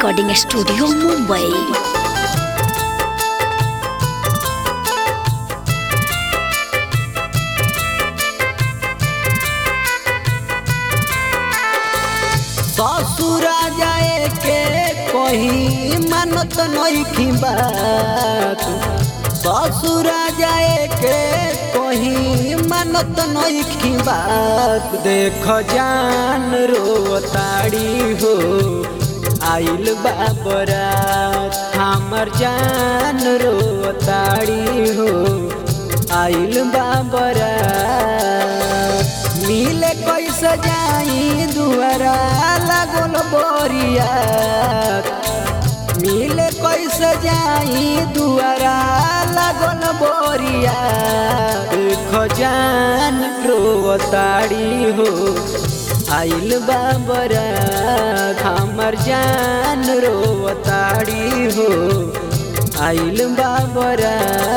recording studio Mumbai ससुरा जाए के कहीं मानत नहीं बात ससुरा जाए के कहीं मानत नहीं बात देख जान रो ताड़ी हो आइल बाबरात हमर जान रो ताड़ी हो आइल बाबरात मिले कैसे जाई दुआरा लागल बोरिया मिले कैसे जाई दुआरा लागल बोरिया खजान रोताड़ी हो आइल बाबरा हमर जान रोताड़ी हो आइल बाबरा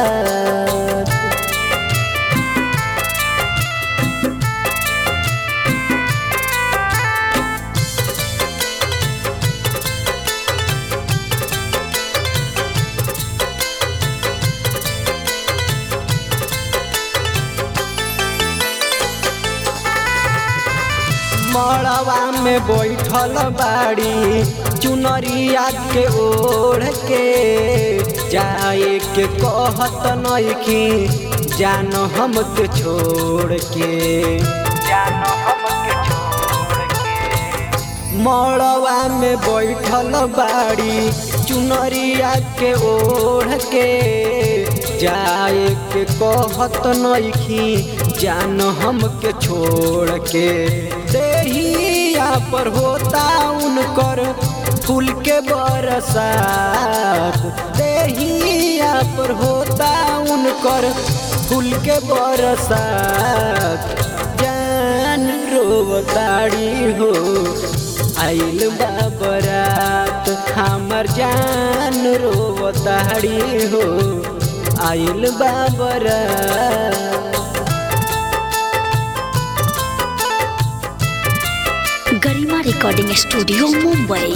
मड़वा में बैठल बाड़ी चुनरिया के ओढ़ के जाए के कहत नइखी जान हम के छोड़ के जान हम के छोड़ के मड़वा में बैठल बाड़ी चुनरिया के ओढ़ के जाए के कहत नइखी जान हम के छोड़ के देहिया पर होता उनकर फूल के बरसात देहिया पर होता उनकर फूल के बरसात जान रोताड़ी हो आइल बाबरात हमर जान रोताड़ी हो आइल बाबरात गरिमा रिकॉर्डिंग स्टूडियो मुंबई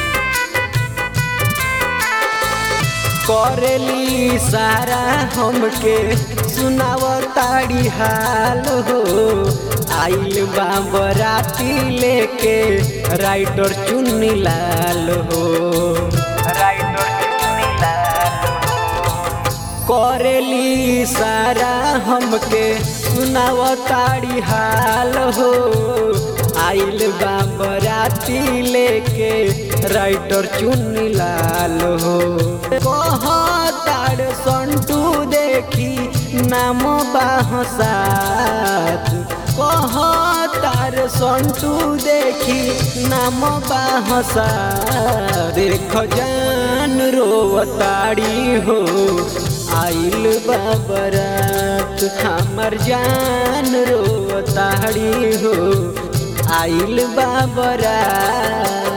करेली सारा हमके सुनाव ताड़ी हाल हो आइल बाबराती लेके राइटर चुन्नी लाल हो राइटर चुन्नी लाल करेली सारा हमके सुनाव ताड़ी हाल हो आइल बाबराती लेके राइटर चुन्नी लाल हो कहताड़ संटू देखी नाम बाहसात कहतार संटू देखी नाम बाहसात देख जान रोताड़ी हो आइल बाबरात हमर जान रोताड़ी हो आइल बाबरात